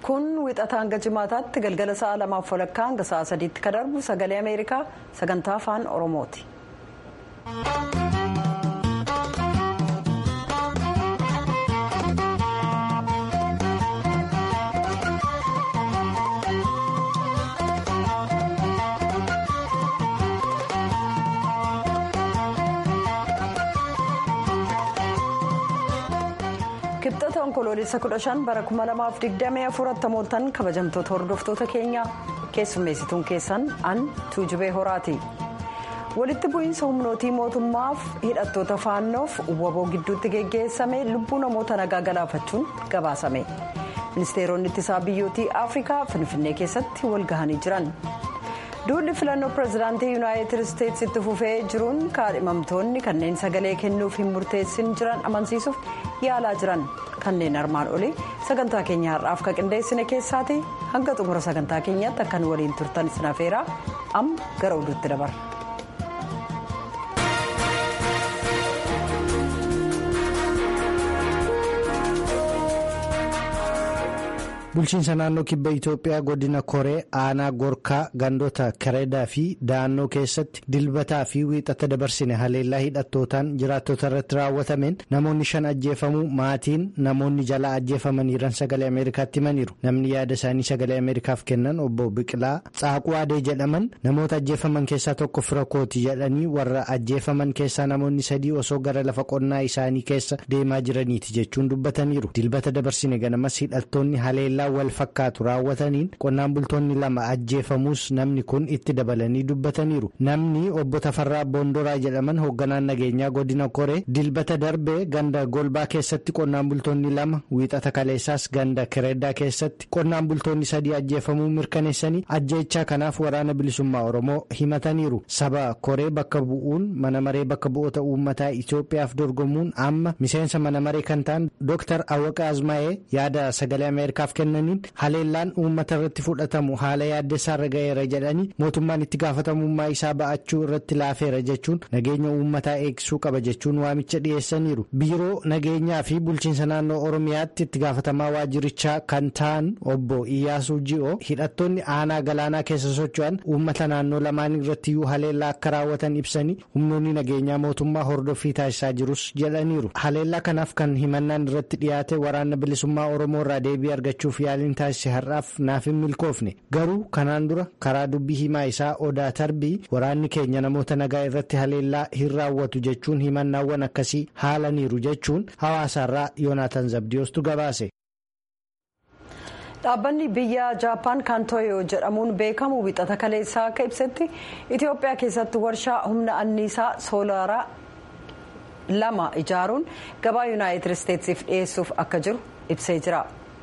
kun wixata hanga jimaataatti galgala sa'a lamaaf walakkaa hanga sa'a sadiitti kan darbu sagalee ameerikaa sagantaa afaan oromooti. kibxata onkoloolessa 15 bara 2024 mooltan kabajamtoota hordoftoota keenyaa keessummeessituun keessan an tuujubee horaati walitti bu'iinsa humnootii mootummaaf hidhattoota faannoof waboo gidduutti geggeessame lubbuu namoota nagaa galaafachuun gabaasame ministeeronni ittisaa biyyootii afrikaa finfinnee keessatti walgahanii jiran. duulli filannoo pirezidaantii yuunaayitid isteetsi itti fufee jiruun kaadhimamtoonni kanneen sagalee kennuuf hin murteessin jiran amansiisuuf yaalaa jiran kanneen armaan olii sagantaa keenya har'aaf ka qindeessine keessaati hanga xumura sagantaa keenyaatti akkan waliin turtan sinafeeraa amma gara oduutti dabarra. bulchiinsa naannoo kibba itiyoophiyaa godina koree aanaa gorkaa gandoota kareedaa fi da'annoo keessatti dilbataa fi wiixata dabarsine haleellaa hidhattootaan jiraattota irratti raawwatameen namoonni shan ajjeefamuu maatiin namoonni jalaa ajjeefamaniiran sagalee ameerikaatti himaniiru namni yaada isaanii sagalee ameerikaaf kennan obbo biqilaa caaquu adee jedhaman namoota ajjeefaman keessaa tokko fira kooti jedhanii warra ajjeefaman keessaa namoonni sadii osoo gara lafa qonnaa isaanii keessa deemaa jiraniiti jechuun dubbataniiru dilbata dabarsine ganamas hidhattoonni haleellaa. wal fakkaatu raawwataniin qonnaan bultoonni lama ajjeefamuus namni kun itti dabalanii dubbataniiru namni obbo Tafarraa Boondoraa jedhaman hoogganaan nageenyaa godina koree dilbata darbee ganda golbaa keessatti qonnaan bultoonni lama wiixata kaleessaas ganda kireedaa keessatti qonnaan bultoonni sadii ajjeefamuu mirkaneessanii ajjeechaa kanaaf waraana bilisummaa oromoo himataniiru saba koree bakka bu'uun mana maree bakka bu'oota uummataa Itoophiyaaf dorgomuun amma miseensa mana maree kan ta'an Dr. Awwaqa Azmaa'ee yaada sagalee Ameerikaaf kennan. haleellaan uummata irratti fudhatamu haala yaaddessaarra ga'eera jedhanii mootummaan itti gaafatamummaa isaa ba'achuu irratti laafeera jechuun nageenya uummataa eegsisuu qaba jechuun waamicha dhiyeessaniiru biiroo nageenyaa fi bulchiinsa naannoo oromiyaatti itti gaafatamaa waajjirichaa kan ta'an obbo iyyaasuu ji'oo hidhattoonni aanaa galaanaa keessa socho'an uummata naannoo lamaan irrattiyyuu haleellaa akka raawwatan ibsanii humnoonni nageenyaa mootummaa hordoffii taasisaa jirus jedhaniiru haleellaa kanaaf kan himannaan irratti dhiyaate waraana bilisummaa oromoo irraa deebii argachuuf yaaliin taasise har'aaf naaf hin milkoofne garuu kanaan dura karaa dubbii himaa isaa odaa tarbii waraanni keenya namoota nagaa irratti haleellaa hin raawwatu jechuun himannaawwan akkasii haalaniiru jechuun hawaasaarraa yoonaataan zabdiyoostu gabaase. dhaabbanni biyya jaappaan kan tooyoo jedhamuun beekamu wixata kaleessaa akka ibsetti itiyoophiyaa keessatti warshaa humna anniisaa soolaaraa lama ijaaruun gabaa yuunaayitid isteetsiif dhiyeessuuf akka jiru ibsee jira.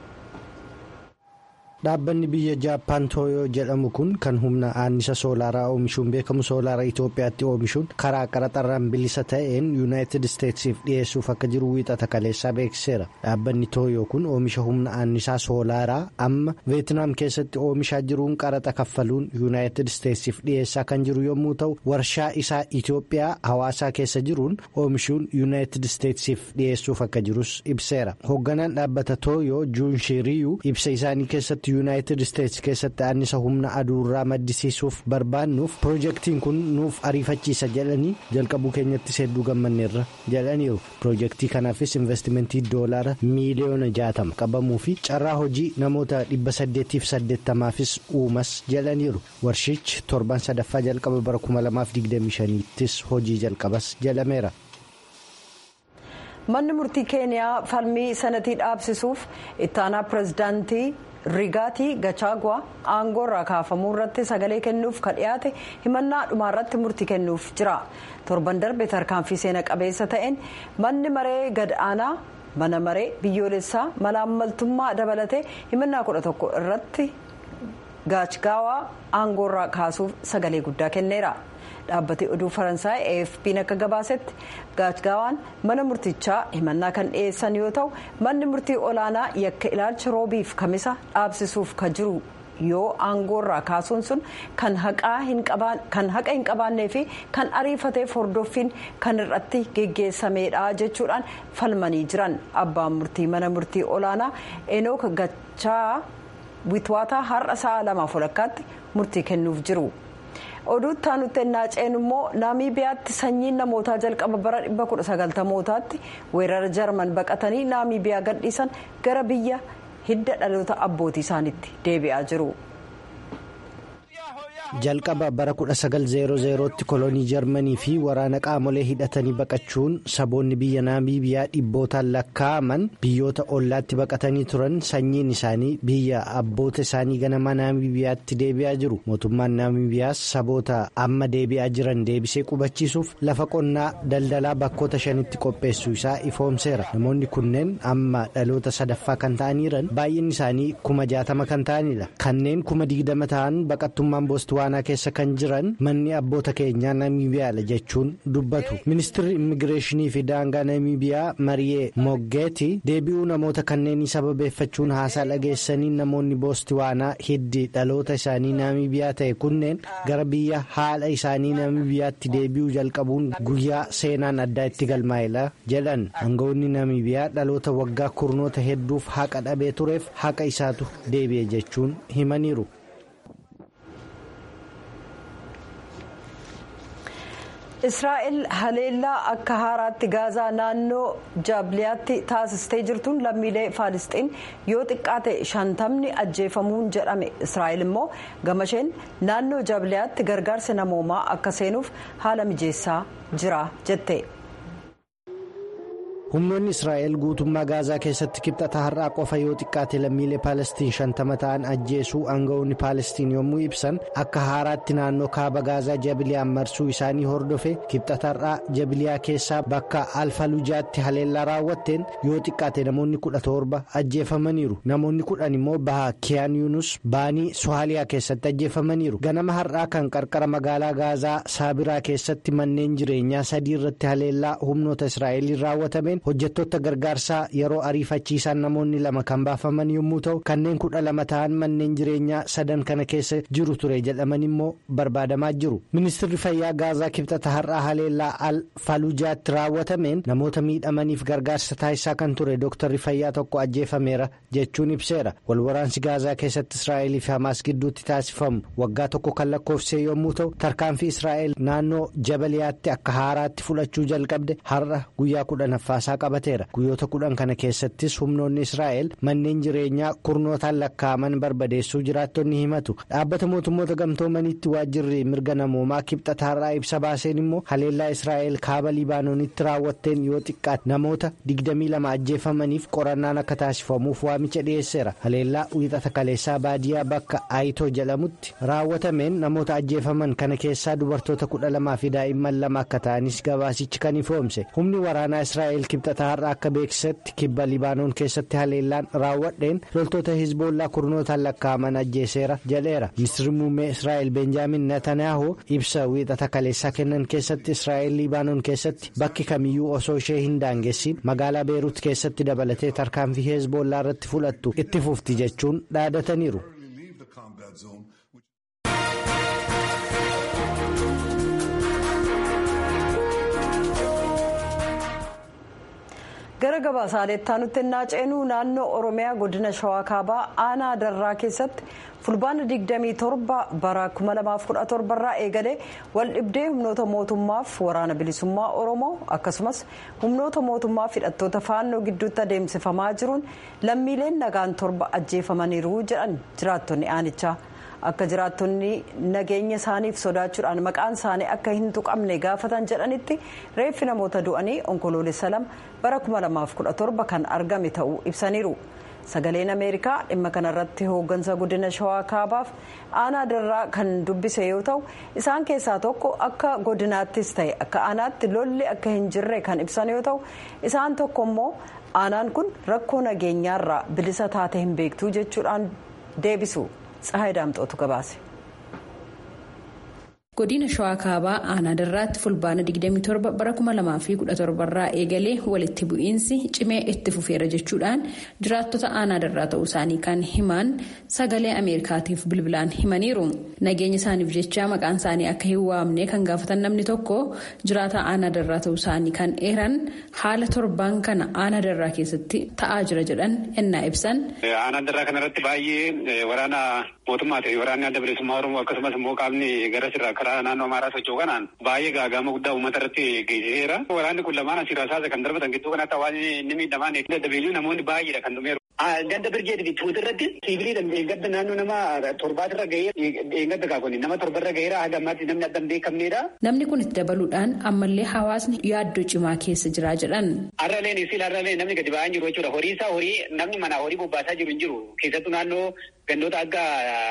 dhaabbanni biyya jaappaan tooyoo jedhamu kun kan humna annisa soolaaraa oomishuun beekamu soolaaraa itoophiyaatti oomishuun karaa qaraxarraan bilisa ta'een yuunaayitid isteetsiif dhiyeessuuf akka jiru wiixata kaleessaa beeksiseera dhaabbanni tooyoo kun oomisha humna annisaa soolaaraa amma veetinaam keessatti oomishaa jiruun qaraxa kaffaluun yuunaayitid isteetsiif dhiyeessaa kan jiru yommuu ta'u warshaa isaa itoophiyaa hawaasaa keessa jiruun oomishuun yuunaayitid isteetsiif dhiyeessuuf akka jirus ibseera hoogganaan dhaabbata tooyoo juunshiriyyuu ibsa isaanii keessatti. yuunaayitid isteetsi keessatti annisa humna aduurraa maddisiisuuf barbaannuuf piroojeektiin kun nuuf ariifachiisa jedhanii jalqabuu keenyattis hedduu gammanneerra jedhaniiru piroojeektii kanaafis investimentii doolaara miiliyoona jaatama qabamuu fi carraa hojii namoota dhibba saddeetiif saddeettamaafis uumas jedhaniiru warshichi torban sadaffaa jalqaba bara 2025ttis hojii jalqabas jedhameera. manni murtii keeniyaa falmii sanatii dhaabsisuuf ittaanaa pirezidaantii. rigaatii gachaagwaa aangoo irraa kaafamuu irratti sagalee kennuuf ka dhiyaate himannaa dhumaa irratti murtii kennuuf jira torban darbe tarkaanfii seena qabeessa ta'een manni maree gad aanaa mana maree biyyoolessaa malaammaltummaa dabalatee himannaa kudha tokko irratti gaachgaawaa aangoo irraa kaasuuf sagalee guddaa kenneera. dhaabbati oduu faransaay afp'n akka gabaasetti gaachgaawaan mana murtichaa himannaa kan dhiyeessan yoo ta'u manni murtii olaanaa yakka ilaalcha roobiif kamisa dhaabsisuuf ka jiru yoo aangoorraa kaasuun sun kan haqa hin qabaannee fi kan ariifateef hordoffiin kan irratti geggeessameedha jechuudhaan falmanii jiran abbaan murtii mana murtii olaanaa enook gachaa witwaataa har'a sa'a lamaaf walakkaatti murtii kennuuf jiru. oduutti aanutti ennaa ceenu immoo naamiibiyaatti sanyiin namootaa jalqaba bara 1990mootaatti weerara jarman baqatanii naamiibiyaa gadhiisan gara biyya hidda dhaloota abbootii isaaniitti deebi'aa jiru. jalqaba bara 1900tti kolonii jarmanii fi waraana qaamolee hidhatanii baqachuun saboonni biyya naamiibiyaa dhibbootaan lakkaa'aman biyyoota ollaatti baqatanii turan sanyiin isaanii biyya abboota isaanii ganama naamiibiyaatti deebi'aa jiru mootummaan naamiibiyaas saboota amma deebi'aa jiran deebisee qubachiisuuf lafa qonnaa daldalaa bakkoota shanitti qopheessuu isaa ifoomseera namoonni kunneen amma dhaloota sadaffaa kan ta'aniiran baay'inni isaanii kuma jaatama kan ta'anidha kanneen kuma digdama ta'an baqattummaan boostuu waanaa keessa kan jiran manni abboota keenyaa namiibiyaadha jechuun dubbatu ministirri immigireeshinii fi daangaa namiibiyaa mariyee moggeeti deebi'uu namoota kanneenii sababeeffachuun haasaa dhageessanii namoonni boosti waanaa hiddi dhaloota isaanii namiibiyaa ta'e kunneen gara biyya haadha isaanii namiibiyaatti deebi'uu jalqabuun guyyaa seenaan addaa itti galmaa'edha jedhan aangawoonni namiibiyaa dhaloota waggaa kurnoota hedduuf haqa dhabee tureef haqa isaatu deebi'e jechuun himaniiru. israa'el haleellaa akka haaraatti gaazaa naannoo jaabliyaatti taasistee jirtuun lammiilee faalisxiin yoo xiqqaate shantamni ajjeefamuun jedhame israa'el immoo gamasheen naannoo jaabliyaatti gargaarsa namoomaa akka seenuuf haala mijeessaa jira jette. humnoonni israa'el guutummaa gaazaa keessatti kibxata har'aa qofa yoo xiqqaate lammiilee paalestiin shantama ta'an ajjeesuu aangawoonni paalestiin yommuu ibsan akka haaraatti naannoo kaaba gaazaa jabiliyaan marsuu isaanii hordofe kibxata har'aa jabiliyaa keessaa bakka alfalujaatti haleellaa raawwatteen yoo xiqqaate namoonni kudha torba ajjeefamaniiru namoonni kudhan immoo baha kiyaan yuunus baanii sohaaliyaa keessatti ajjeefamaniiru ganama har'aa kan qarqara magaalaa gaazaa saabiraa keessatti manneen jireenyaa sadii irratti haleellaa humnoota israa'eliin raawwatameen. hojjettoota gargaarsaa yeroo ariifachiisaan namoonni lama kan baafaman yommuu ta'u kanneen kudha lama ta'an manneen jireenyaa sadan kana keessa jiru ture jedhaman immoo barbaadamaa jiru ministirri fayyaa gaazaa kibxata har'aa haleellaa al falujaatti raawwatameen namoota miidhamaniif gargaarsa taasisaa kan ture dooktarri fayyaa tokko ajjeefameera jechuun ibseera walwaraansi gaazaa keessatti israa'elii fi hamaas gidduutti taasifamu waggaa tokko kan lakkoofsee yommuu ta'u tarkaanfii israa'el naannoo jabaliyaatti akka haaraatti fudhachuu jalqabde har'a guyyaa kudhanaffaasaa qabateera guyyoota kudhan kana keessattis humnoonni israa'el manneen jireenyaa kurnootaan lakkaa'aman barbadeessuu jiraattonni himatu dhaabbata mootummoota gamtoomaniitti waajjirri mirga namoomaa kibxata har'aa ibsa baaseen immoo haleellaa israa'el kaaba libaanoonitti raawwatteen yoo xiqqaate namoota 22 ajjeefamaniif qorannaan akka taasifamuuf waamicha dhiyeesseera haleellaa wiixata kaleessaa baadiyaa bakka aayitoo jedhamutti raawwatameen namoota ajjeefaman kana keessaa dubartoota 12 fi daa'imman lama akka ta'anis gabaasichi kan ifoomse humni waraanaa israa'el kibxata har'a akka beeksisetti kibba libaanoon keessatti haleellaan raawwadheen loltoota hizboollaa kurnootaan lakkaa'aman ajjeeseera jedheera ministirri muummee israa'el benjaamin netanyahu ibsa wiixata kaleessaa kennan keessatti israa'el libaanoon keessatti bakki kamiyyuu osoo ishee hin daangessin magaalaa beeruut keessatti dabalatee tarkaanfii hizboollaa irratti fudhattu itti fufti jechuun dhaadataniiru. gara gabaasaalettaa nutti ennaa ceenuu naannoo oromiyaa godina shawaa kaabaa aanaa darraa keessatti fulbaana 27 bara 2017 irraa eegalee waldhibdee humnoota mootummaaf waraana bilisummaa oromoo akkasumas humnoota mootummaa hidhattoota faannoo gidduutti adeemsifamaa jiruun lammiileen nagaan torba ajjeefamaniiru jedhan jiraattonni aanichaa. akka jiraattonni nageenya isaaniif sodaachuudhaan maqaan isaanii akka hin tuqamne gaafatan jedhanitti reeffi namoota du'anii onkoloolessa lama bara 2017 kan argame ta'uu ibsaniiru sagaleen ameerikaa dhimma kanarratti hooggansa godina shawaa kaabaaf aanaa darraa kan dubbise yoo ta'u isaan keessaa tokko akka godinaattis ta'e akka aanaatti lolli akka hin jirre kan ibsan yoo ta'u isaan tokko immoo aanaan kun rakkoo nageenyaarraa bilisa taate hin beektuu jechuudhaan deebisu. Tsahaay Daamxootu gabaase. godina shawaa kaabaa aanaa darraatti fulbaana 27 bara 2017 irraa eegalee walitti bu'iinsi cimee itti fufeera jechuudhaan jiraattota aanaa darraa ta'uu isaanii kan himan sagalee ameerikaatiif bilbilaan himaniiru nageenya isaaniif jecha maqaan isaanii akka hin waamne kan gaafatan namni tokko jiraata aanaa darraa ta'uu isaanii kan eeran haala torbaan kana aanaa darraa keessatti ta'aa jira jedhan ennaa ibsan. aanaa darraa kanarratti baay'ee waraana mootummaati waraanni adda bilisummaa oromoo akkasumas immoo qaamni gara sirraa karaa naannoo amaaraa socho'u kanaan baay'ee gaagama guddaa uummata irratti geessiseera. Waraanni kun lamaan asirraa saasa kan darbatan gidduu kanatti hawaasni inni miidhamaan daddabeeyyuu namoonni baay'eedha kan dhumeeru. Ganda birgeeti bittuuti irratti sibiiliidhaan eeggadda naannoo nama torbaatirra gahee eeggadda kaakonni nama torbarra gaheera haga ammaatti namni adda hin beekamneedha. Namni kun itti dabaluudhaan ammallee hawaasni yaaddoo cimaa keessa jira jedhan. Har'aleen isiil har'aleen namni gadi ba'aa jiru jechuudha. Horii isaa horii namni manaa horii bobbaasaa jiru hin jiru. Keessattuu naannoo gandoota akka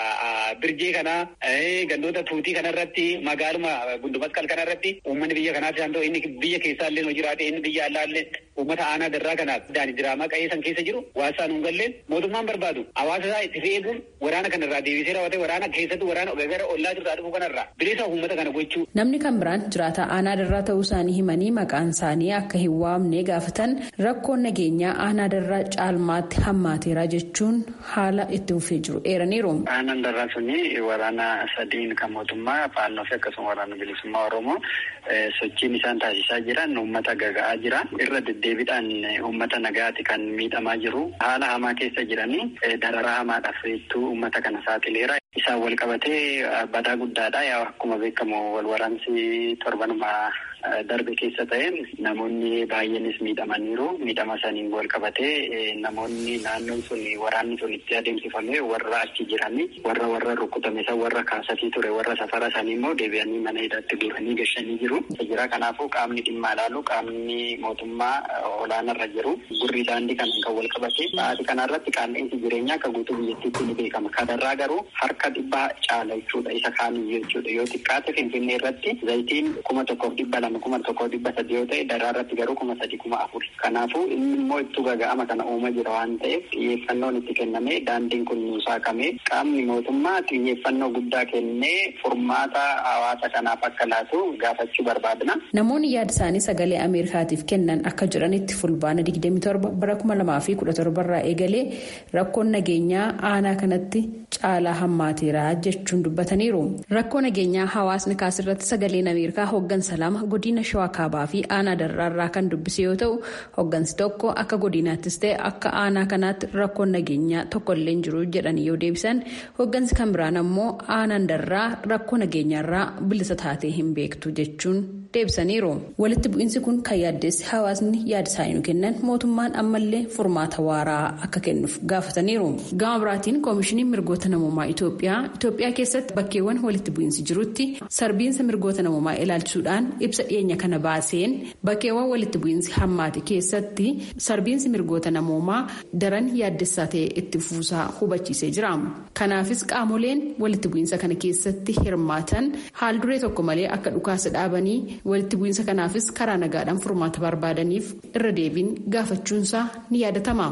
birjee kanaa gandoota tuutii kanarratti magaaluma gundumasqal kanarratti uummanni biyya kanaas haa ta'u inni biyya keessaa illee hojii jiraate inni biyya alaa illee uummata aanaa darraa kanaaf daani diraamaa qa'ee san keessa jiru waasaan hin galleen mootummaan barbaadu hawaasa isaa itti fe'eeguun waraana kanarraa deebisee raawwatee waraana keessatti waraana gara ollaa jirtaa dhufu kanarraa bilisa uummata kana gochuu. Namni kan biraan jiraata aanaa darraa ta'uu isaanii himanii maqaan isaanii akka hin waamne gaafatan rakkoon nageenyaa aanaa darraa caalmaatti hammaateera jechuun haala itti fufee jiru eeraniiru. Aanaan darraa suni waraana sadiin kan mootummaa faannoo fi akkasuma waraana bilisummaa oromoo sochiin isaan taasisaa jiran uummata gaga'aa jira irra deddeebiidhaan uummata nagaati kan miidhamaa jiru haala hamaa keessa jiranii dararaa hamaadhaaf hedduu uummata kana saaxileera. Isaan wal qabatee badaa guddaadha yaa akkuma beekamu wal waraansi torbanuma darbe keessa ta'een namoonni baay'eenis miidhamaniiru miidhama saniin wal qabatee namoonni naannoon sun waraanni sun itti adeemsifame warra achi jiranii warra warra rukutame san warra kaasatii ture warra safara sanii immoo deebi'anii mana hidhaatti guuranii gashanii jiru. Jira kanaafuu qaamni dhimma ilaalu qaamni mootummaa olaanarra jiru gurri daandii kanaan kan wal qabate sa'aatii kanarratti qaala'insi jireenyaa akka guutuu biyyattiitti ni beekama. Kanarraa garuu harka dhibbaa caala jechuudha isa kaaniyyuu jechuudha yoo xiqqaate finfinnee irratti zayitiin kuma tokkoof dhibba lama kuma tokkoof dhibba sadii yoo ta'e daraa irratti garuu kuma sadii kuma afur kanaafuu inni immoo ittuu gaga'ama kana uuma jira waan ta'eef xiyyeeffannoon itti kenname daandiin kun nuu saaqame qaamni mootummaa xiyyeeffannoo guddaa kennee furmaata hawaasa kanaaf akka laatu gaafachuu barbaadna. Namoonni yaada isaanii sagalee Ameerikaatiif kennan akka jedhanitti fulbaana 27 bara 2017 irraa eegalee rakkoon nageenyaa aanaa kanatti caalaa hammaateera jechuun dubbataniiru. Rakkoo nageenyaa hawaasni kaasirratti sagaleen Ameerikaa hooggansa lama godina shawaa kaabaa fi aanaa darraarraa kan dubbise yoo ta'u hooggansi tokko akka godinaattis ta'e akka aanaa kanaatti rakkoon nageenyaa tokkollee hin jiru jedhanii yoo deebisan hooggansi kan biraan ammoo aanaan darraa rakkoo nageenyaarraa bilisa taatee hin beektu jechuun deebisaniiru. Walitti bu'iinsi kun kan yaaddeessi hawaasni yaada isaanii nu kennan mootummaan ammallee furmaata waaraa akka kennuuf gaafataniiru. Gama biraatiin koomishiniin mirgoota namummaa Itoophiyaa Itoophiyaa keessatti bakkeewwan walitti bu'iinsi jirutti sarbiinsa mirgoota namummaa ilaalchisuudhaan ibsa dhiyeenya kana baaseen bakkeewwan walitti bu'iinsi hammaate keessatti sarbiinsi mirgoota namummaa daran yaaddessaa ta'e itti fuusaa hubachiisee jira. Kanaafis qaamoleen walitti bu'iinsa kana keessatti hirmaatan haal duree tokko malee akka dhukaasa dhaabanii walitti bu'iinsa kanaafis karaa nagaadhaan furmaata barbaadaniif irra deebiin gaafachuunsaa ni yaadatama.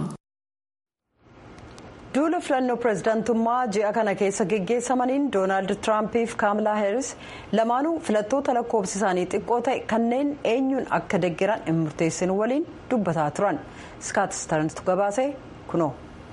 duula filannoo pirezidaantummaa ji'a kana keessa geggeessamaniin doonaald tiraampiif kaamilaa heeris lamaanuu filattoota lakkoofsi isaanii xiqqoo ta'e kanneen eenyuun akka deggeran hin murteessin waliin dubbataa turan skaat starntu gabaase kunoo.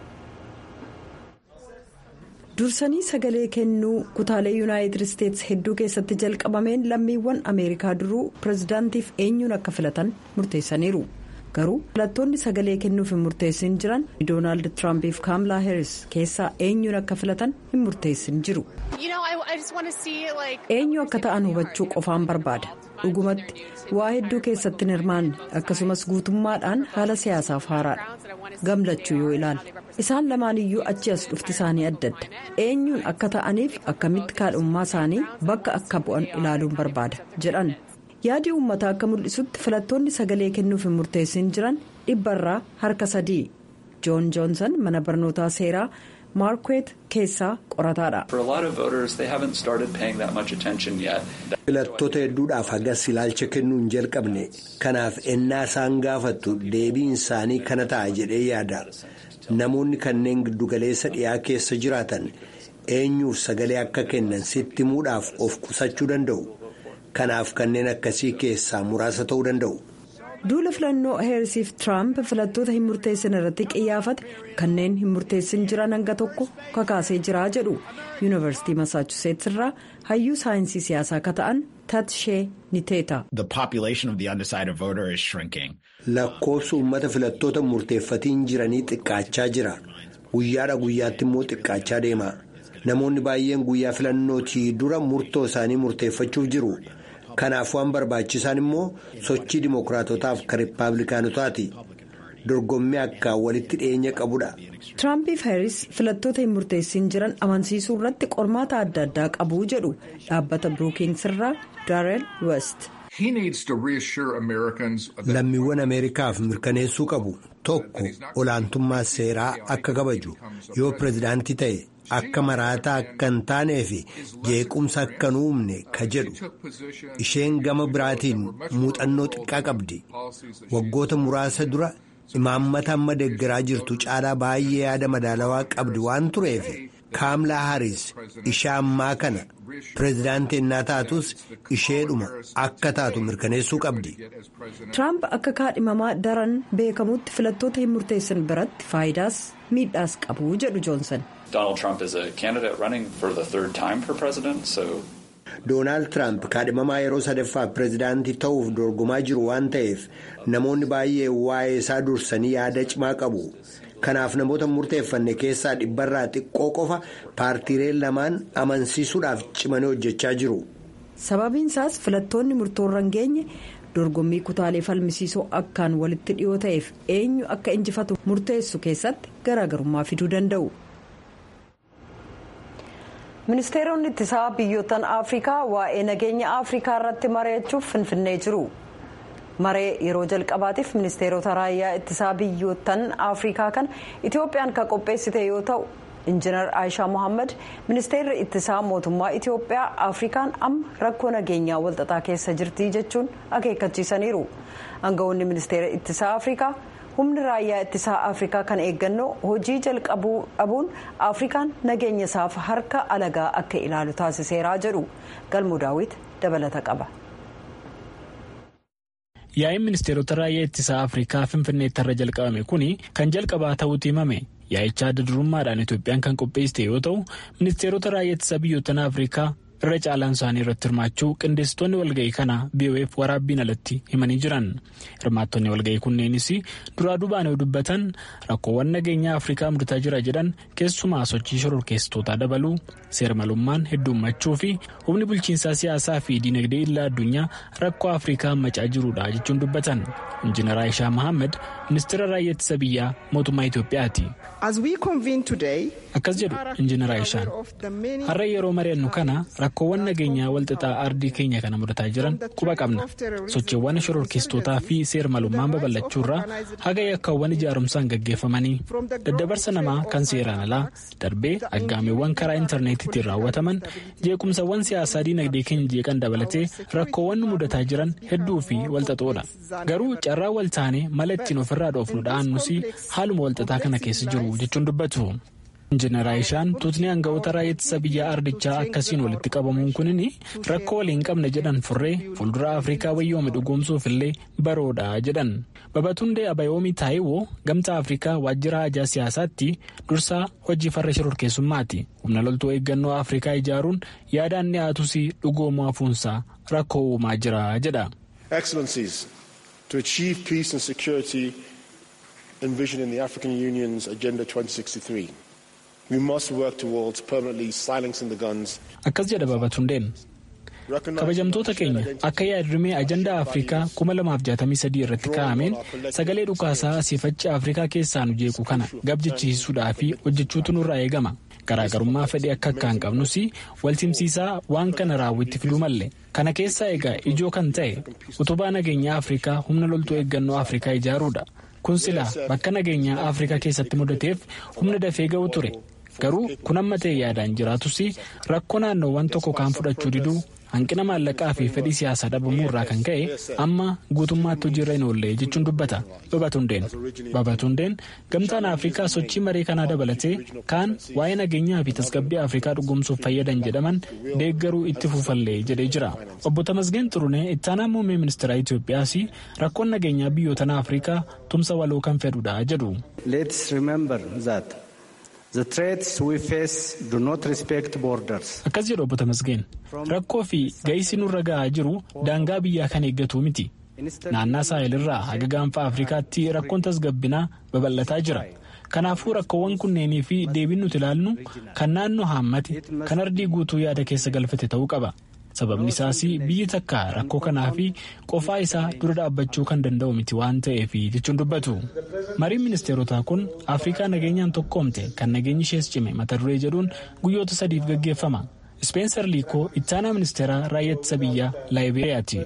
dursanii sagalee kennuu kutaalee yuunaayitid isteetsi hedduu keessatti jalqabameen lammiiwwan ameerikaa duruu pirezidaantiif eenyuun akka filatan murteessaniiru. garuu filattoonni sagalee kennuuf hin murteessin jiran doonaald tiraampiif kaamilaa heeris keessaa eenyuun akka filatan hin murteessin jiru eenyu akka ta'an hubachuu qofaan barbaada dhugumatti waa hedduu keessatti hin hirmaanne akkasumas guutummaadhaan haala siyaasaaf haaraadha gamlachuu yoo ilaalle isaan lamaan iyyuu achi as dhufti isaanii adda adda eenyuun akka ta'aniif akkamitti kaadhummaa isaanii bakka akka bu'an ilaaluun barbaada jedhan. yaadi uummataa akka mul'isutti filattoonni sagalee kennuuf hin murteessin jiran dhibbarraa harka sadii joon joonsan mana barnootaa seeraa maarkweet keessaa qorataadha. filattoota hedduudhaaf hagas ilaalcha kennuu hin jalqabne kanaaf ennaa isaan gaafattu deebiin isaanii kana ta'a jedhee yaada namoonni kanneen giddugaleessa dhiyaa keessa jiraatan eenyuuf sagalee akka kennan sitti himuudhaaf of qusachuu danda'u kanaaf kanneen akkasii keessaa muraasa ta'uu danda'u. duula filannoo heersiif tiraamp filattoota hin murteessin irratti qiyyaafate kanneen hin murteessin jiran hanga tokko kakaasee jira jedhu yuunivarsiitii masaachuseets irraa hayyuu saayinsii siyaasaa akka ta'an tatshee niteeta. lakkoofsi uummata filattoota murteeffatiin jiranii xiqqaachaa jira guyyaadha guyyaatti immoo xiqqaachaa deema namoonni baay'een guyyaa filannootii dura murtoo isaanii murteeffachuuf jiru. kanaaf waan barbaachisaan immoo sochii dimookiraatotaaf kan riippaabilikaanotaati dorgommii akka walitti dhiyeenya qabudha. tiraampiif heeris filattoota hin murteessin jiran amansiisuu irratti qormaata adda addaa qabu jedhu dhaabbata birookings irraa daareel west. lammiiwwan ameerikaaf mirkaneessuu qabu tokko olaantummaa seeraa akka kabaju yoo pirezidaantii ta'e. akka maraataa akka hin taanee fi jeequmsa akka hin uumne ka jedhu isheen gama biraatiin muuxannoo xiqqaa qabdi waggoota muraasa dura imaammata amma deeggaraa jirtu caalaa baay'ee yaada madaalawaa qabdi waan tureef kaamlaa haaris ishee ammaa kana pireezidaantii innaa taatus isheedhuma akka taatu mirkaneessuu qabdi. tiraamp akka kaadhimamaa daran beekamutti filattoota hin murteessan biratti faayidaas miidhaas qabu jedhu joonsan. Donald Trump is a candidate running for the third time for president, so. Doonaald Tiraamp kaadhimamaa yeroo sadaffaa pireezidaantii ta'uuf dorgomaa jiru waan ta'eef namoonni baay'ee waa'ee isaa dursanii yaada cimaa qabu. Kanaaf namoota murteeffanne keessaa dhibbarraa xiqqoo qofa paartiileen lamaan amansiisuudhaaf cimanii hojjechaa jiru. Sababiin isaas filattoonni murtoorra hin geenye dorgommii kutaalee falmisiisoo akkaan walitti dhiyoo ta'eef eenyu akka injifatu murteessu keessatti garaagarummaa fiduu danda'u. ministeeronni ittisaa biyyoottan afrikaa waa'ee nageenya afrikaa irratti mari'achuuf finfinnee jiru maree yeroo jalqabaatiif ministeerota raayyaa ittisaa biyyoottan afrikaa kan itoophiyaan kan qopheessite yoo ta'u injiinar aayishaa mohaammed ministeerri ittisaa mootummaa itoophiyaa afrikaan amma rakkoo nageenyaa walxaxaa keessa jirti jechuun akeekkachiisaniiru aangawoonni ministeera ittisaa afrikaa. humni raayyaa ittisaa afrikaa kan eeggannoo hojii jalqabuu dhabuun afrikaan nageenya isaaf harka alagaa akka ilaalu taasiseeraa jedhu galmuu daawit dabalata qaba. yaa'in ministeerota raayyaa ittisaa afrikaa finfinneetti irra jalqabame kun kan jalqabaa ta'uutu himame yaa'icha adda durummaadhaan itoophiyaan kan qopheessite yoo ta'u ministeerota raayyaa ittisaa biyyoottan afrikaa. irra caalaan isaanii irratti hirmaachuu qindeessitoonni walga'ii kana BOF waraabbiin alatti himanii jiran hirmaattonni walga'ii kunneenis duraa duubaan yoo dubbatan rakkoowwan nageenyaa afrikaa mudataa jira jedhan keessumaa sochii shororkeessitootaa dabaluu seermalummaan heddummachuu fi humni bulchiinsaa siyaasaa fi diinagdee illaa addunyaa rakkoo afrikaa hammacaa jiruudha jechuun dubbatan injiinar aayishaa mohaammed ministeera raayyaa ittisa biyyaa mootummaa itoophiyaati. akkas jedhu injiinar aayishaan har'a yeroo mari'annu kana rakkoowwan nageenyaa walxaxaa ardii keenya kana mudataa jiran quba qabna sochiiwwan shororkeessitootaa fi seermalummaan babal'achuurraa haga yakkaawwan ijaarumsaan gaggeeffamanii daddabarsa namaa kan seeraan alaa darbee aggaameewwan karaa intarneetiitiin raawwataman jeequmsawwan siyaasaa diinagdee keenya jeeqan dabalatee rakkoowwan nu mudataa jiran hedduu fi walxaxoodha garuu carraa wal taanee mala ittiin ofirraa dhoofnu dha'annus haaluma walxaxaa kana keessa jiru jechuun dubbatu. injiinar aayishaan tuutni aangawoota raayyaa ittisa biyyaa ardichaa akkasiin walitti qabamuun kunin rakkoo waliin qabna jedhan furree fuuldura afrikaa wayyoome dhugoomsuuf illee baroodha jedhan babatundee abayoomii taayiwoo gamtaa afrikaa waajjira hajaa siyaasaatti dursaa hojii farra shororkeessummaati humna loltuu eeggannoo afrikaa ijaaruun yaadaan dhi'aatus dhugoomuu hafuunsaa rakkoo uumaa jira jedha. to achieve peace and security envisioned in the African Union's Agenda 2063. We must work towards permanently silencing the guns. Akkas jedha Babatundeen. kabajamtoota keenya akka yaadrimee ajandaa afrikaa 2063 irratti kaa'ameen sagalee dhukaasaa asiifachi afrikaa keessaa nu jeequ kana gabjechisiisuudhaa fi hojjechuutu nurraa eegama garaagarummaa fedhii akka akka hin qabnus walsimsiisaa waan kana raawwitti fiduu malle kana keessaa egaa ijoo kan ta'e utubaa nageenyaa afrikaa humna loltuu eeggannoo afrikaa ijaaruudha kun silaa bakka nageenyaa afrikaa keessatti mudateef humna dafee ga'u ture. garuu kun amma ta'e yaadaan jiraatus rakkoo naannoowwan tokko kaan fudhachuu diduu hanqina maallaqaa fi fedhii siyaasaa dhabamuu irraa kan ka'e amma guutummaatti hojiirra hin oolle jechuun dubbata babatundeen babatundeen gamtaan afrikaa sochii maree kanaa dabalatee kaan waa'ee nageenyaa fi tasgabbii afrikaa dhugoomsuuf fayyadan jedhaman deeggaruu itti fuufallee jedhee jira obbo Tamasgeen Xurunee ittaanaa muummee ministeeraa Itoophiyaas rakkoon nageenyaa biyyoota afrikaa tumsa waloo kan fedhudha jedhu. akkas jedhu obbo Tamasgeen rakkoo fi ga'isi nurra ga'aa jiru daangaa biyyaa kan eeggatu miti naannaa saahilirraa haga gaanfa afrikaatti rakkoon tasgabbinaa babal'ataa jira kanaafuu rakkoowwan kunneenii fi deebiin nuti ilaallu kan naannoo haammate kan ardii guutuu yaada keessa galfate ta'uu qaba. sababni isaas biyyi takka rakkoo kanaa fi qofaa isaa dura dhaabbachuu kan danda'u miti waan ta'eef jechuun dubbatu mariin ministeerotaa kun afrikaa nageenyaan tokkoomte kan nageenyi ishees cime mata duree jedhuun guyyoota sadiif gaggeeffama Speenser Liikoo ittaanaa ministeeraa raayyaa ittisa biyyaa Laayiberiyaati.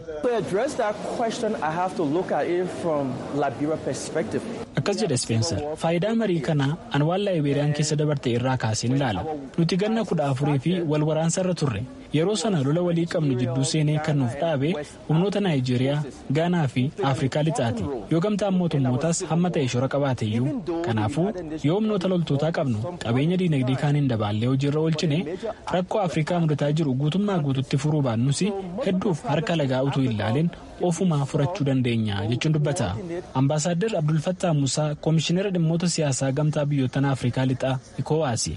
Akkas jedha Speenser faayidaa marii kanaa an waan Laayiberiyaan keessa dabarte irraa kaaseen ilaala. Nuti ganna kudha afurii fi wal waraansarra turre yeroo sana lola walii qabnu jidduu seenee kan nuuf dhaabe humnoota Naayijeeriyaa, Gaanaa fi Afrikaa lixaati. Yoo gamtaan mootummootaas hamma ta'e shora qabaateeyyuu kanaafuu yoo humnoota loltootaa qabnu qabeenya diinagdee kaaniin dabaallee hojiirra oolchine rakkoo Afrikaa mudataa jiru guutummaa guututti furuu baannus hedduuf harka lagaa utuu hin laalin ofumaa furachuu dandeenya jechuun dubbata. Ambaasaadder Abdulfattaa Musaa Koomishinara dhimmoota siyaasaa gamtaa biyyoottan Afrikaa lixaa Ikoowaasi.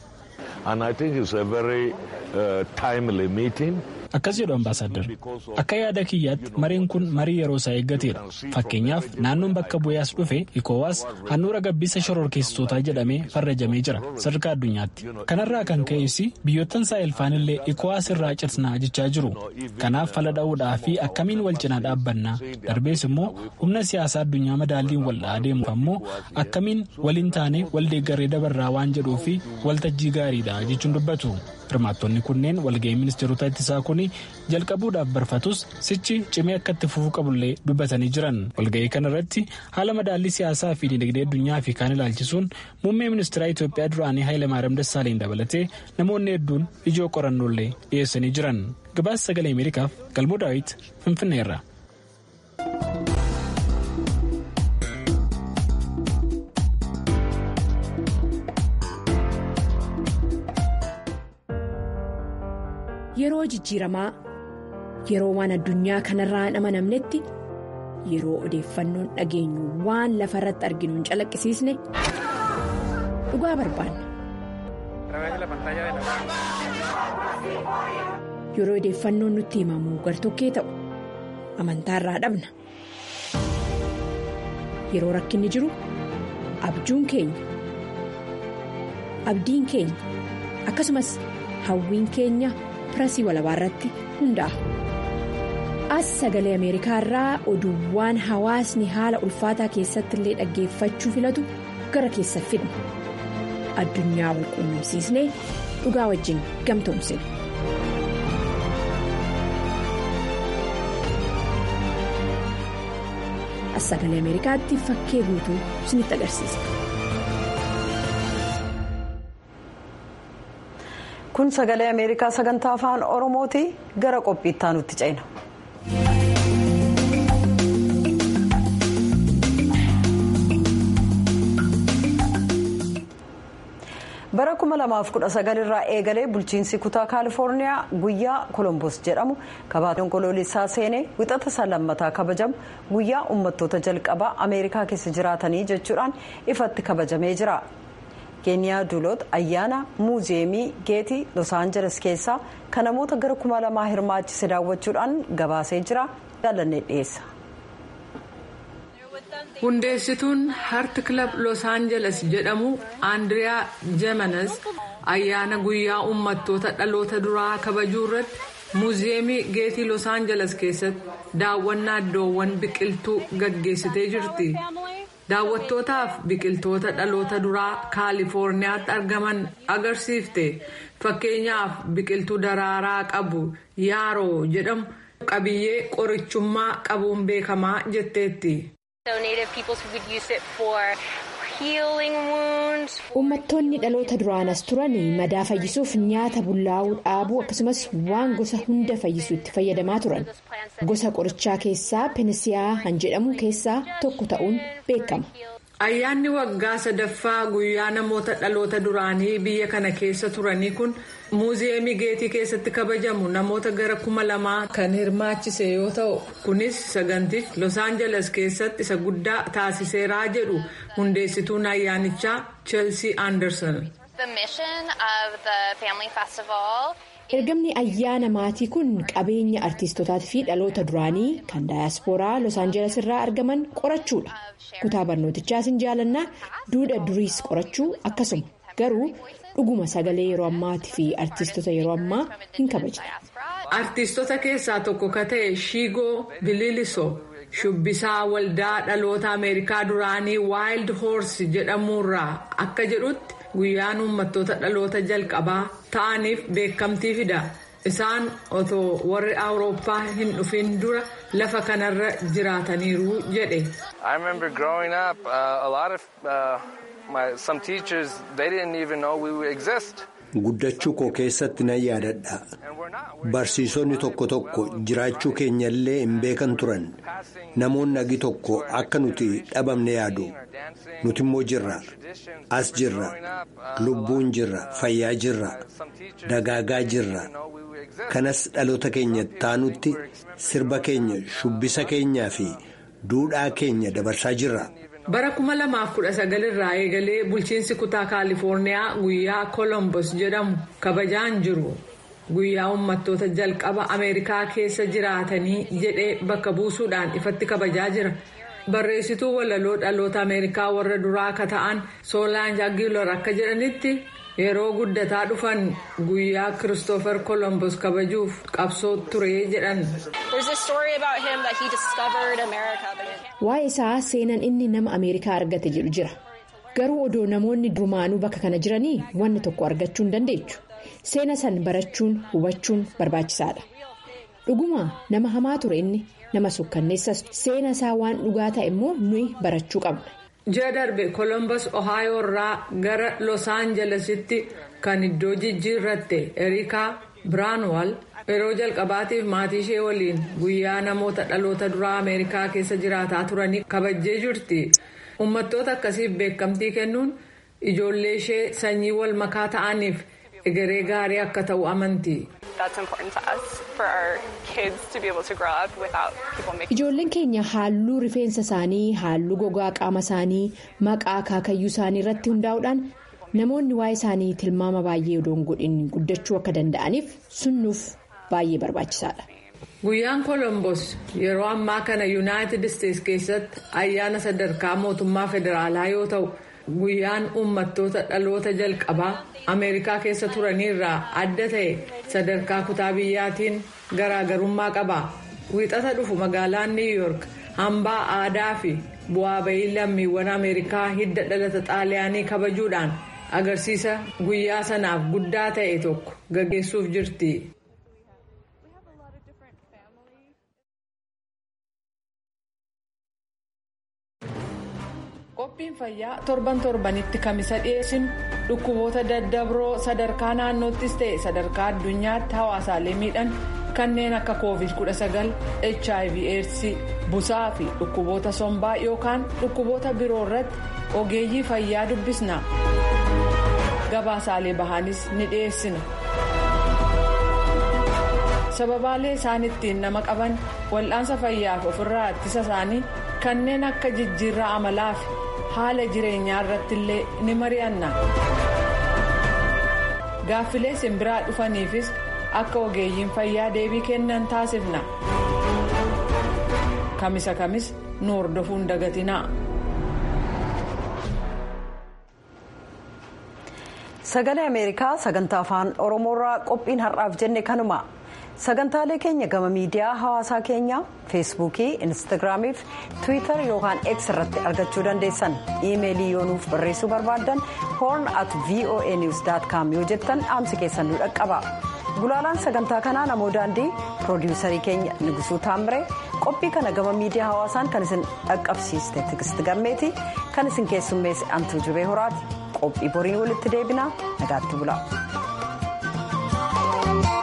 Akkas jedhu ambaasaadder akka yaada kiyyaatti mareen kun marii yeroo isaa eeggateedha. Fakkeenyaaf naannoon bakka bu'aas dhufe ikoowaas handhuura gabbisa shororkeessitootaa jedhamee farrajamee jira sadarkaa addunyaatti. Kanarraa kan ka'es biyyoottan saayilfaan illee ikoowaas irraa cirnaa jechaa jiru. Kanaaf fala dha'uudhaa fi akkamiin wal cinaa dhaabbannaa darbees immoo humna siyaasaa addunyaa madaalliin wal adeemuuf ammoo akkamiin waliin taane wal deeggarree dabarraa waan jedhuu fi waltajjii gaariidha jechuun dubbatu. hirmaattonni kunneen walga'ii ministeerota ittisaa kun jalqabuudhaaf barfatus sichi cimee akka itti fufuu qabullee dubbatanii jiran walga'ii kana irratti haala madaallii siyaasaa fi dinagdee addunyaa fi kaan ilaalchisuun muummee ministeeraa Itoophiyaa duraanii Hayilamaariyaam Dassaaleny dabalatee namoonni hedduun ijoo qorannollee dhiyeessanii jiran gabaasa sagalee ameerikaaf galmoo daawit finfinneerra. Yeroo jijjiiramaa yeroo waan addunyaa kanarraa hin amanamnetti yeroo odeeffannoon dhageenyu waan lafa irratti arginu hin calaqqisiisne dhugaa barbaanna. Yeroo odeeffannoon nutti himamu gartokkee ta'u amantaarraa dhabna. Yeroo rakkinni jiru abjuun keenya abdiin keenya akkasumas hawwiin keenya. pirasii walabaa irratti hundaa'a. As sagalee Ameerikaa irraa oduuwwan hawaasni haala ulfaataa keessatti illee dhaggeeffachuu filatu gara keessa fidna. Addunyaa wal quunnamsiisnee dhugaa wajjin gamtoomsina. As sagalee Ameerikaatti fakkee guutuu isinitti agarsiisa. kun sagalee ameerikaa sagantaa afaan oromooti gara qophiittaa nutti ceena. bara 2019 irraa eegalee bulchiinsi kutaa kaalifoorniyaa guyyaa kolombos jedhamu kabaatoon koloolessaa seenee wixata isaa lammataa kabajamu guyyaa uummattoota jalqabaa ameerikaa keessa jiraatanii jechuudhaan ifatti kabajamee jira. keeniyaa duuloot ayyaana muuziyeemii geetii los aanjeles keessaa kan namoota gara kuma lamaa hirmaachise daawwachuudhaan gabaasee jira jaalannee dhiyeessa. hundeessituun harti kilab los aanjeles jedhamu andiriyaa jemenes ayyaana guyyaa uummattoota dhaloota duraa kabajuu irratti muuziyeemii geetii los aanjeles keessatti daawwannaa iddoowwan biqiltuu gaggeessitee jirti. daawwattootaaf biqiltoota dhaloota duraa kaalifoorniyaatti argaman agarsiifte fakkeenyaaf biqiltuu daraaraa qabu yaaroo jedhamu qabiyyee qorichummaa qabuun beekamaa jetteetti. Uummattoonni dhaloota duraanas turan madaa fayyisuuf nyaata bullaa'uu dhaabuu akkasumas waan gosa hunda fayyisu itti fayyadamaa turan. Gosa qorichaa keessaa penisiyaa kan jedhamu keessaa tokko ta'uun beekama. Ayyaanni waggaa sadaffaa guyyaa namoota dhaloota duraanii biyya kana keessa turanii kun muuziyeemii geetii keessatti kabajamu namoota gara kuma lamaa kan hirmaachise yoo ta'u kunis sagantichi los aangeles keessatti isa guddaa taasiseeraa jedhu hundeessituun ayyaanichaa cheelsii anderson. ergamni ayyaana maatii kun qabeenya artiistotaatii fi dhaloota duraanii kan daayaspooraa los aangeles irraa argaman qorachuudha kutaa barnootichaas hin jaalannaa duudha duriis qorachuu akkasuma garuu dhuguma sagalee yeroo ammaatii fi artiistota yeroo ammaa hin kabajne. artiistota keessaa tokko ka ta'e shiigoo bililisoo shubbisaa waldaa dhaloota ameerikaa duraanii waayildi hoorsi jedhamuurraa akka jedhutti. guyyaan uummattoota dhaloota jalqabaa ta'aniif beekamtii fida isaan otoo warri awurooppaa hin dhufin dura lafa kanarra jiraataniiru jedhe. guddachuu koo keessatti nan yaadadha barsiisonni tokko tokko jiraachuu keenyallee hin beekan turan namoonni agi tokko akka nuti dhabamne yaadu nuti immoo jirra as jirra lubbuun jirra fayyaa jirra dagaagaa jirra kanas dhaloota keenya taanutti sirba keenya shubbisa keenyaa fi duudhaa keenya dabarsaa jirra. bara 2019 irraa eegalee bulchiinsi kutaa kaalifoorniyaa guyyaa kolombos jedhamu kabajaan jiru guyyaa uummattoota jalqaba ameerikaa keessa jiraatanii jedhee bakka buusuudhaan ifatti kabajaa jira barreessituu walaloo dhaloota ameerikaa warra duraa akka ta'an soolaan jaagiilor akka jedhanitti yeroo guddataa dhufan guyyaa kiristoofer kolombos kabajuuf qabsoo ture jedhan. waa'ee isaa seenan inni nama ameerikaa argate jedhu jira garuu odoo namoonni durumaanuu bakka kana jiranii wanni tokko argachuu hin dandeechu seena san barachuun hubachuun barbaachisaadha dhuguma nama hamaa ture inni nama sukkanneessas seena isaa waan dhugaa ta'e immoo nuyi barachuu qabna. ji'a darbe kolombos ohaayoo irraa gara los aanjelesitti kan iddoo jijjiirratte erikaa biraanwal yeroo jalqabaatiif maatii ishee waliin guyyaa namoota dhaloota duraa ameerikaa keessa jiraataa turanii kabajjee jirti uummattoota akkasiif beekamtii kennuun ijoollee ishee sanyii wal makaa ta'aniif egeree gaarii akka ta'u amanti. ijoolleen keenya halluu rifeensa isaanii halluu gogaa qaama isaanii maqaa akaakayyuu isaanii irratti hundaa'uudhaan namoonni waa'ee isaanii tilmaama baay'ee odoo hin godhin guddachuu akka danda'aniif sunnuuf baay'ee barbaachisaadha. guyyaan kolombos yeroo ammaa kana yuunaayitid isteets keessatti ayyaana sadarkaa mootummaa federaalaa yoo ta'u guyyaan uummattoota dhaloota jalqabaa ameerikaa keessa turaniirraa adda ta'e sadarkaa kutaa biyyaatiin garaagarummaa qaba wiixata dhufu magaalaan niw yoork hambaa aadaa fi bu'aa bayii lammiiwwan ameerikaa hidda dhalata xaaliyaanii kabajuudhaan agarsiisa guyyaa sanaaf guddaa ta'e tokko gaggeessuuf jirti. qophiin fayyaa torban torbanitti kamisa dhiyeessinu dhukkuboota daddabroo sadarkaa naannoottis ta'e sadarkaa addunyaatti hawaasaalee miidhan kanneen akka covid 19 hiv aids busaa fi dhukkuboota sombaa yookaan dhukkuboota biroo irratti ogeeyyii fayyaa dubbisna gabaasaalee bahaanis ni dhiyeessina sababaalee isaan ittiin nama qaban wal'aansa fayyaaf ofirraa ittisa isaanii kanneen akka jijjiirraa amalaa fi haala jireenyaa irratti illee ni mari'anna gaaffilee simbiraa dhufaniifis akka ogeeyyiin fayyaa deebii kennan taasifna kamisa kamis nu hordofuun dagatinaa. sagalee ameerikaa sagantaa afaan oromoorraa qophiin har'aaf jenne kanuma. sagantaalee keenya gama miidiyaa hawaasaa keenyaa feesbuukii instaagiraamii fi tiwiitar yookaan x irratti argachuu dandeessan iimeelii yoo nuuf barreessuu barbaaddan horn at voa news com yoo jettan dhaamsi keessan nu dhaqqaba gulaalaan sagantaa kanaa namoo daandii piroodiwusarii keenya nigusuu taamiree qophii kana gama miidiyaa hawaasaan kan isin dhaqqabsiiste tigisti gammeeti kan isin keessummeesse antuu jibee horaati qophii boriin walitti deebinaa nagaatti bula.